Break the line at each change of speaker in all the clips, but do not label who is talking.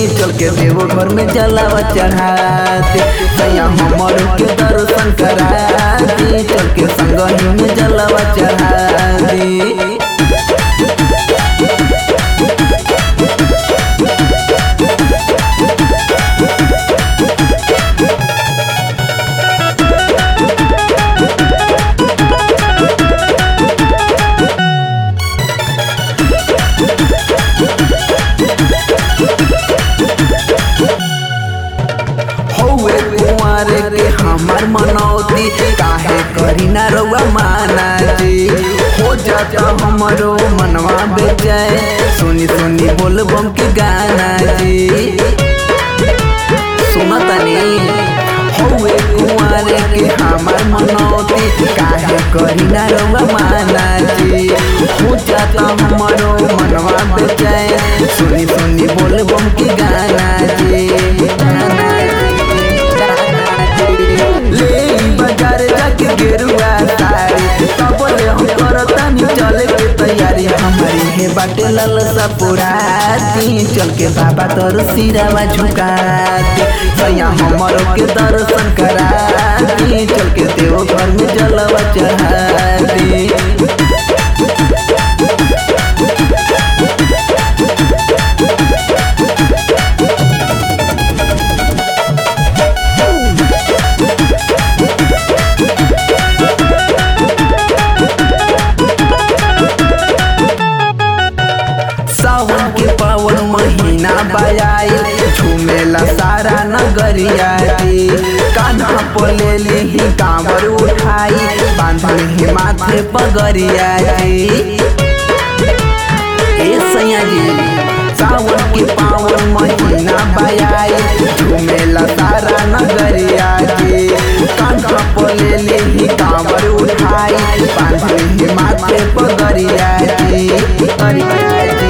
चल के देवो घर में जलावा चढ़ाते सैया हमर के दर्शन कराते चल के संगही में जलावा चढ़ाते हौवे कुंवर के हमर मनौती काहे करी ना रउआ माना जी हो जाता हमरो मनवा बेचैन सुनी सुनी बोल बम के गाना जी सुना तनी हौवे कुंवर के हमर मनौती काहे करी ना रउआ माना जी हो जाता हमरो मनवा बेचैन सुनी सुनी बोल बम के गाना जी गाना ले बाजार जाके गेरुआ साड़ी सबले हम करतानी चले के तैयारी हमारी हे बाटे ललसा पुराती चल के बाबा तोर सिरावा झुकाती सैया हमरो के दर्शन कराती चल के देव घर में जलवा चढ़ाती सावन के पावन महीना बजाई झूमेला सारा नगरिया रे कान्हा पोले ही कांवर उठाई बांधल ही माथे पगरिया रे ए सैया जी सावन के पावन महीना बजाई झूमेला सारा नगरिया रे कान्हा पोले ही कांवर उठाई बांधल ही माथे पगरिया रे पगरिया रे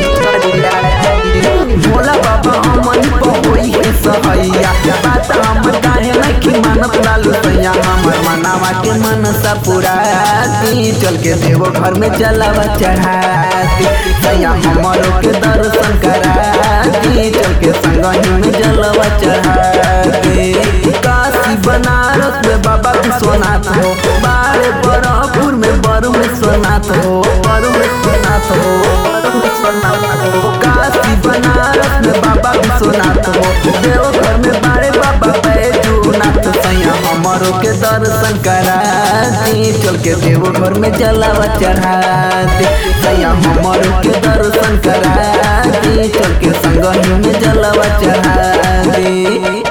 भोला बाबा हमन पहोई है सहैया बात हम काहे नहीं मानत लालू सैया हमर मनावा के मनसा पुराती चल के देवो घर में जलावा चढ़ाती सैया हमरो के दर्शन कराती चल के संगही में जलावा चढ़ाती काशी बनारस में बाबा विश्वनाथ हो बारे बरहपुर में बरु विश्वनाथ हो बरु विश्वनाथ हो बरु विश्वनाथ हो काशी बनारस में बाबा विश्वनाथ हो देवघर में बारे बाबा बैजूनाथ सैया हमरो के दर्शन कराती चल के देवघर में जलावा चढ़ाती सैया हमरो के दर्शन कराती चल के संगही में जलावा चढ़ाती